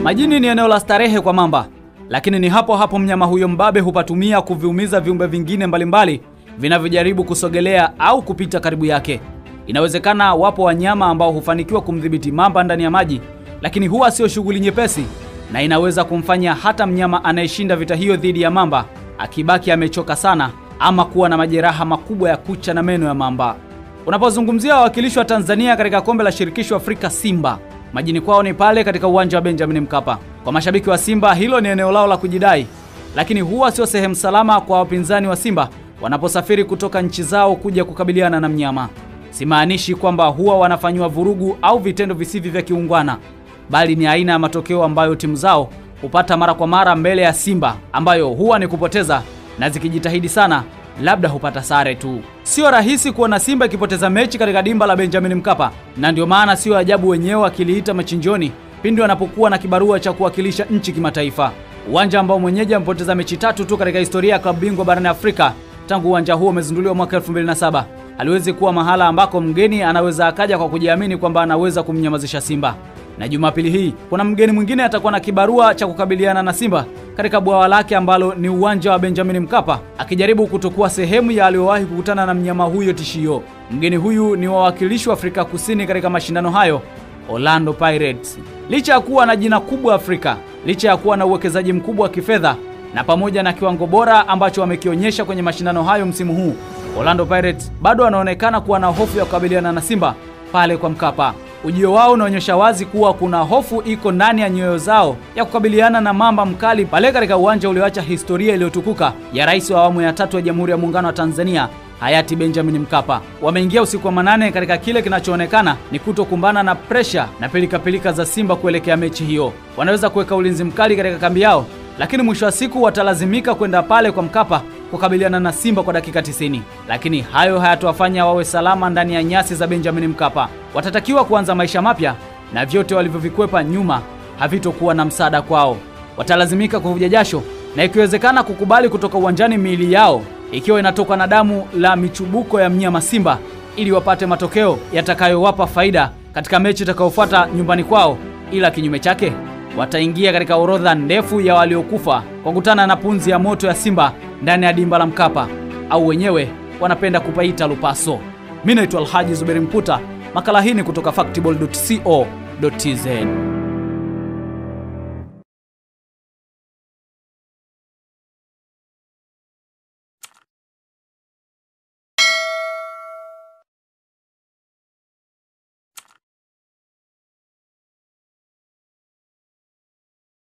Majini ni eneo la starehe kwa mamba, lakini ni hapo hapo mnyama huyo mbabe hupatumia kuviumiza viumbe vingine mbalimbali vinavyojaribu kusogelea au kupita karibu yake. Inawezekana wapo wanyama ambao hufanikiwa kumdhibiti mamba ndani ya maji, lakini huwa sio shughuli nyepesi, na inaweza kumfanya hata mnyama anayeshinda vita hiyo dhidi ya mamba akibaki amechoka sana ama kuwa na majeraha makubwa ya kucha na meno ya mamba. Unapozungumzia wawakilishi wa Tanzania katika kombe la shirikisho Afrika Simba, majini kwao ni pale katika uwanja wa Benjamin Mkapa. Kwa mashabiki wa Simba, hilo ni eneo lao la kujidai, lakini huwa sio sehemu salama kwa wapinzani wa Simba wanaposafiri kutoka nchi zao kuja kukabiliana na mnyama. Simaanishi kwamba huwa wanafanyiwa vurugu au vitendo visivyo vya kiungwana, bali ni aina ya matokeo ambayo timu zao hupata mara kwa mara mbele ya Simba, ambayo huwa ni kupoteza, na zikijitahidi sana labda hupata sare tu. Sio rahisi kuona Simba ikipoteza mechi katika dimba la Benjamin Mkapa, na ndio maana sio ajabu wenyewe wakiliita machinjoni pindi wanapokuwa na kibarua cha kuwakilisha nchi kimataifa. Uwanja ambao mwenyeji amepoteza mechi tatu tu katika historia ya klabu bingwa barani Afrika tangu uwanja huo umezinduliwa mwaka 2007 haliwezi kuwa mahala ambako mgeni anaweza akaja kwa kujiamini kwamba anaweza kumnyamazisha Simba. Na Jumapili hii kuna mgeni mwingine atakuwa na kibarua cha kukabiliana na Simba katika bwawa lake ambalo ni uwanja wa Benjamin Mkapa, akijaribu kutokuwa sehemu ya aliyowahi kukutana na mnyama huyo tishio. Mgeni huyu ni wawakilishi wa Afrika Kusini katika mashindano hayo, Orlando Pirates. Licha ya kuwa na jina kubwa Afrika, licha ya kuwa na uwekezaji mkubwa wa kifedha na pamoja na kiwango bora ambacho wamekionyesha kwenye mashindano hayo msimu huu, Orlando Pirates bado wanaonekana kuwa na hofu ya kukabiliana na Simba pale kwa Mkapa. Ujio wao unaonyesha wazi kuwa kuna hofu iko ndani ya nyoyo zao ya kukabiliana na mamba mkali pale katika uwanja ulioacha historia iliyotukuka ya rais wa awamu ya tatu ya Jamhuri ya Muungano wa Tanzania hayati Benjamin Mkapa. Wameingia usiku wa manane katika kile kinachoonekana ni kutokumbana na presha na pilikapilika za Simba kuelekea mechi hiyo. Wanaweza kuweka ulinzi mkali katika kambi yao, lakini mwisho wa siku watalazimika kwenda pale kwa Mkapa kukabiliana na Simba kwa dakika 90. Lakini hayo hayatowafanya wawe salama ndani ya nyasi za Benjamin Mkapa. Watatakiwa kuanza maisha mapya na vyote walivyovikwepa nyuma havitokuwa na msaada kwao. Watalazimika kuvuja jasho na ikiwezekana kukubali kutoka uwanjani miili yao ikiwa inatoka na damu la michubuko ya mnyama Simba ili wapate matokeo yatakayowapa faida katika mechi itakayofuata nyumbani kwao, ila kinyume chake wataingia katika orodha ndefu ya waliokufa kwa kukutana na punzi ya moto ya Simba ndani ya dimba la Mkapa, au wenyewe wanapenda kupaita lupaso. Mimi naitwa Alhaji Zuberi Mputa. Makala hii ni kutoka factball.co.tz.